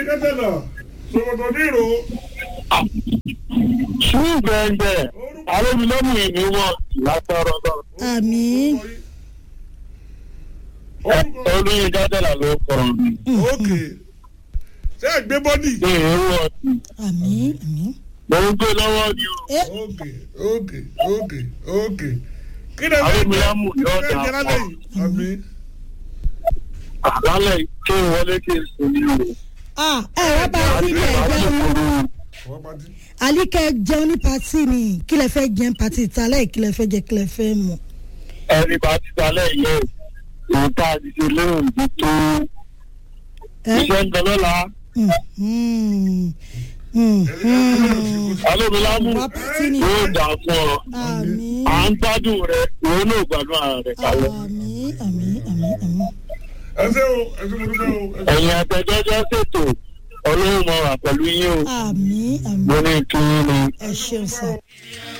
kẹsẹ̀lá sọ̀rọ̀ nírò sùúrù gbẹ̀ngbẹ̀ alómìnọ́mù ìní wọn látọ̀rọ̀ lọ. àmì olóyin dájọ́là ló kọ̀rọ̀ mi. ókè ṣé ẹ gbé bọ́dì ní èrò ọ̀sìn àmì àmì. mo ń gbé lọ́wọ́ ni o. ẹ ókè ókè ókè ókè kí ni ẹ Àwọn fẹ́ jẹ ènìyàn mú kí ni ẹ yọ̀ọ̀dà fẹ́ jẹ lálẹ́ yìí àmì àlálẹ̀ kí n wọlé kí n sùn ní o. ah ẹ wá bá a sí ilé ẹjọ́ wọ́n bá ti àlíkẹ́ jẹun ní pati ni kí lẹ fẹ́ jẹun pati ìtàlẹ́ kí lẹ fẹ́ jẹ kí lẹ fẹ́ mu. ẹni bá ti dalẹ̀ yẹ òun tá a ti ṣe lóhùn tó tó ẹ iṣẹ́ ń dọ́lọ́la. Mm, mm, mm, mm. alómìnọ́mù wá pati ni yóò dà fún ọ. àmì à ń gbádùn rẹ òun náà gbádùn ara rẹ kalẹ̀. àmì àmì àmì àmì. ẹ ṣe o ẹ ṣe mo dúpẹ́ o ẹ ṣe. ẹ̀yin àtẹ̀jọ́jọ́ ṣètò ọlọ́run mọ̀ wà pẹ̀lú yín o. àmì àmì mo ní kí yín ni. ẹ ṣeun sá.